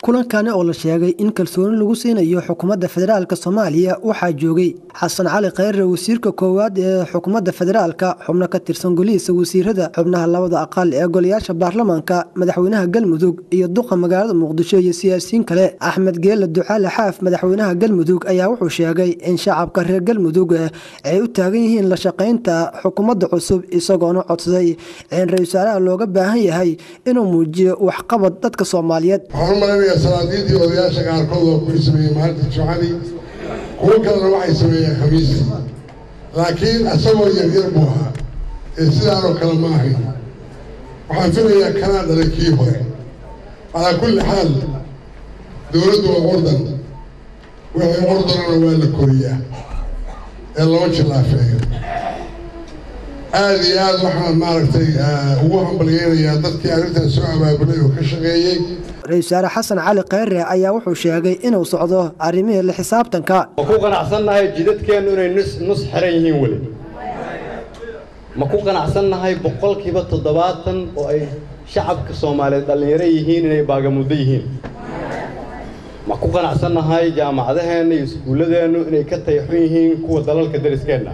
kulankani oo la sheegay in kalsooni lagu siinayo xukuumadda federaalk soomaaliya waxaa joogay xasan cali khayre wasiirka koowaad ee xukuumadda federaalka xubno ka tirsan golihiisa wasiirada xubnaha labada aqal ee golayaasha baarlamaanka madaxweynaha galmudug iyo duqa magaalada muqdisho iyo siyaasiyiin kale axmed geele ducaale xaaf madaxweynaha galmudug ayaa wuxuu sheegay in shacabka reer galmudug ay u taagan yihiin la shaqaynta xukuumadda cusub isagoona codsaday in ra-isul wasaaraha looga baahan yahay inuu muujiyo waxqabad dadka soomaaliyeed waxaan u malaynayaa salaadiintii odayaasha qaarkood oo kuwii sameeyey maalinta jumcadii kuwo kalena waxay sameeyeen khamiistii laakiin isagoo yaryar buu ahaa ee sidaanoo kale ma ahayn waxaan filayaa kanaa dhalay kii hore calaa kulli xaal dowladdu waa ordan wixii ordanana waa la koriyaa ee lama jillaafeeyo aada iyo aada waxaan maaragtay ugu hambalyeynayaa dadkii arrintaas soo abaabulay oo ka shaqeeyey ra-isul wasaare xasan cali khayre ayaa wuxuu sheegay inuu socdo arrimihii la xisaabtanka ma ku qanacsannahay jidadkeennu inay nus nus xiran yihiin weli ma ku qanacsannahay boqolkiiba toddobaatan oo ay shacabka soomaaliyeed dhallinyaro yihiin inay baagamuddo yihiin ma ku qanacsannahay jaamacadaheenna iyo iskuulladeennu inay ka tayxun yihiin kuwa dalalka dariskeenna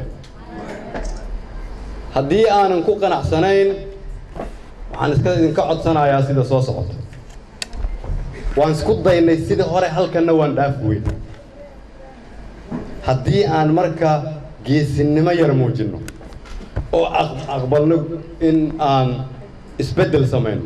haddii aanan ku qanacsanayn waxaan iska idinka codsanayaa sida soo socota waan isku daynay sidii hore halkanna waan dhaaf weyn haddii aan marka geesinimo yar muujinno oo aqbalno in aan isbeddel samayno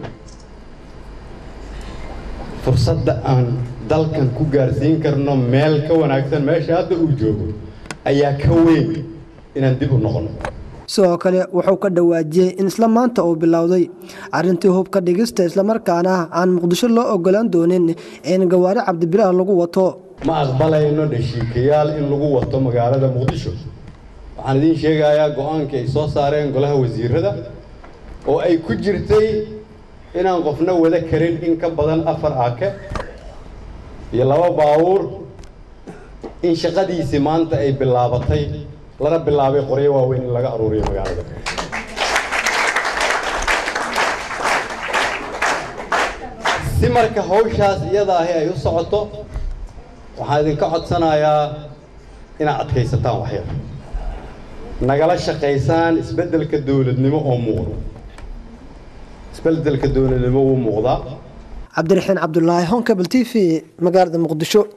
fursadda aan dalkan ku gaarsiin karno meel ka wanaagsan meesha hadda uu joogo ayaa ka weyn inaan dib u noqonno sidoo kale wuxuu ka dhawaajiyey in isla maanta uu bilowday arrintii hubka dhigista islamarkaana aan muqdisho loo ogolaan doonin in gawaari cabdibilaah lagu wato ma aqbalayno dhashiikayaal in lagu wato magaalada muqdisho waxaan idiin sheegayaa go-aankii ay soo saareen golaha wasiirada oo ay ku jirtay inaan qofna wada karin in ka badan afar aake iyo laba baabuur in shaqadiisii maanta ay bilaabatay lana bilaabay qoryo waaweyn in laga aruuriyo magaalada si marka hawshaas iyada ahi ay u socoto waxaan idinka codsanayaa inaad adkaysataan waxyar nagala shaqaysaan isbeddelka dowladnimo oo muuqda isbeddelka dowladnimo wuu muuqdaa cabdiraxiin cabdulaahi honkabel t v magaalada muqdisho